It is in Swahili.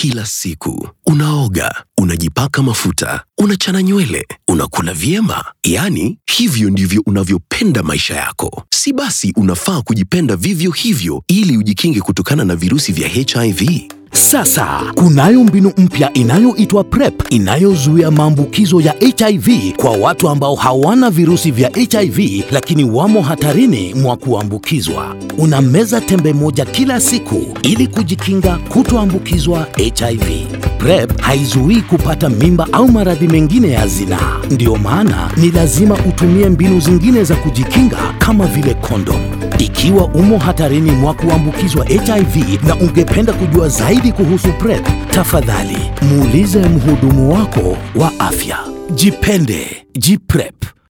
kila siku. Unaoga, unajipaka mafuta, unachana nywele, unakula vyema. Yaani, hivyo ndivyo unavyopenda maisha yako. Si basi unafaa kujipenda vivyo hivyo ili ujikinge kutokana na virusi vya HIV. Sasa kunayo mbinu mpya inayoitwa PrEP inayozuia maambukizo ya HIV kwa watu ambao hawana virusi vya HIV lakini wamo hatarini mwa kuambukizwa. Unameza tembe moja kila siku ili kujikinga kutoambukizwa HIV. PrEP haizuii kupata mimba au maradhi mengine ya zinaa. Ndiyo maana ni lazima utumie mbinu zingine za kujikinga kama vile kondom. Ikiwa umo hatarini mwa kuambukizwa HIV na ungependa kujua zaidi kuhusu PrEP, tafadhali muulize mhudumu wako wa afya. Jipende, jiprep.